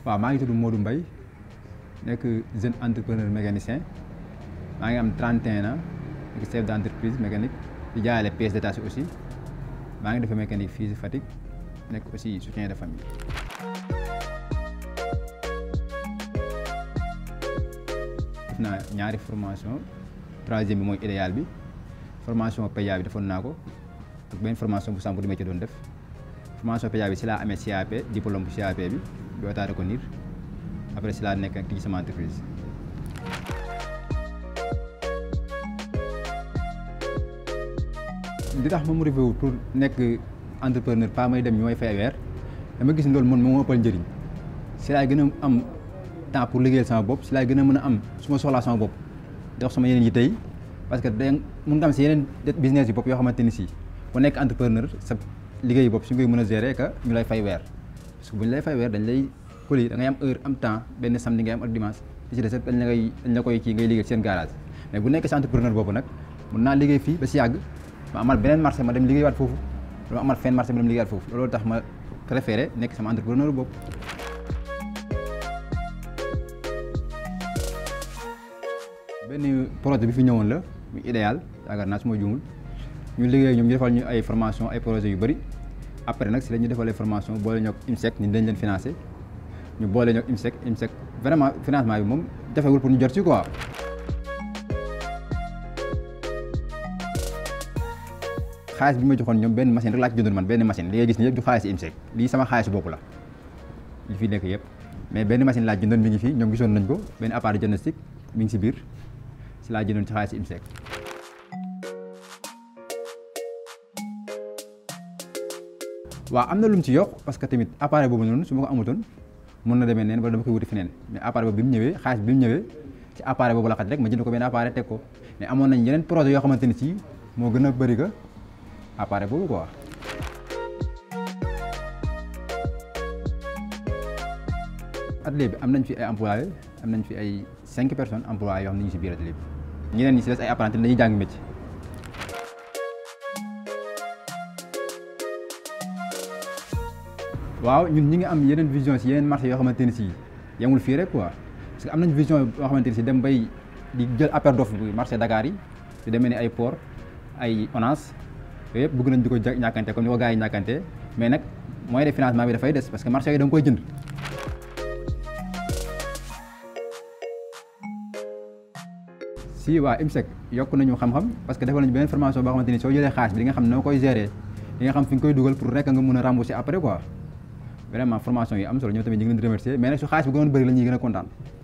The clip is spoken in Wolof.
waaw maa ngi tudd Modou Mbaye nekk jeune entrepreneur mécanicien maa ngi am 31 ans nekk chef d' entreprise mécanique di jaayale pièces détachées aussi maa ngi defee mécanique fii si Fatick nekk aussi soutien de famille. def naa ñaari formation troisième bi mooy idéal bi formation PEA bi defoon naa ko ak benn formation bu Sambour di métier doon def formation PEA bi si laa amee CAP diplôme bu CAP bi bi otaa reconnaître après si laa nekk ak tijji sama entreprise. li tax ma motivé wu pour nekk entrepreneur pas may dem ñu may fay weer dama gis loolu man moo ëppal njëriñ si laay gën a am temps pour liggéeyal sama bopp si laay gën a mën a am su ma soxlaa sama bopp dox sama yeneen yi tey parce que da mun nga am si yeneen business yi bopp yoo xamante ni si bu nekk entrepreneur sa liggéey bopp su ngay mën a gérer que ñu lay fay weer parce que bu ñu lay fay weer dañ lay colis da ngay am heure am temps benn samedi ngay am ak dimanche li ci des dañ la koy dañ la koy kii ngay liggéey seen garage mais bu nekk si entrepreneur boobu nag mun naa liggéey fii ba si yàgg ma amal beneen marché ma dem liggéeywaat foofu ma amal fenn marché ma dem liggéeywaat foofu loolu tax ma préféré nekk sama entrepreneur bopp. benn projet bi fi ñëwoon la mu idéal yaakaar naa su ma juumul ñu liggéey ñoom ñu defal ñu ay formation ay projets yu bëri après nag si la ñu defalee formation boole ñoo ak IMSEC ñu dañ leen financé ñu boole ñoo ak IMSEC IMSEC vraiment financement bi moom jafewul pour ñu jot ci quoi. xaalis bi ma joxoon ñoom benn machine rek laa ci jëndoon man benn machine li ngay gis ni yëpp du xaalis IMSEC lii sama xaalis bopp la li fi nekk yëpp mais benn machine laa jëndoon mi ngi fii ñoom gisoon nañ ko benn appareil diagnostic mi ngi si biir si laa jëndoon ci xaalis IMSEC. waaw am na lu mu ci yokk parce que tamit appareil boobu noonu su ma ko amutoon mën na demee neen wala dama koy wuti feneen mais appareil boobu bi mu ñëwee xaalis bi mu ñëwee ci appareil boobu la xaj rek ma jënd ko benn appareil teg ko mais amoon nañ yeneen projet yoo xamante ni si moo gën a bëri que appareil boobu quoi. atelier bi am nañ fi ay employés am nañ fi ay cinq personnes employés yoo xam ne ñu ngi si biir atelier bi ñeneen ñi si des ay apprentis dañuy jàng métier. waaw ñun ñi ngi am yeneen vision si yeneen marché yoo xamante ni si yemul fii rek quoi parce que am nañ vision yoo xamante ni si dem bay di jël appel d'offre bi marché Dakar yi di demee ni ay port ay ONAS yooyu yëpp bëgg nañ di ko ñàkkante comme ni ko gars yi ñàkkante mais nag moyen de financement bi dafay des parce que marché yi da nga koy jënd. si waa IMSEC yokk nañu xam-xam parce que defal nañu beneen formation boo xamante ni soo jëlee xaalis bi di nga xam noo koy gérer di nga xam fi nga koy dugal pour rek nga mën a rembourser après quoi vraiment formation yi am solo ñoo tamit ñu ngi leen di remercier mais nag su xaalis bi gënoon bëri la ñuy gën a kontaan.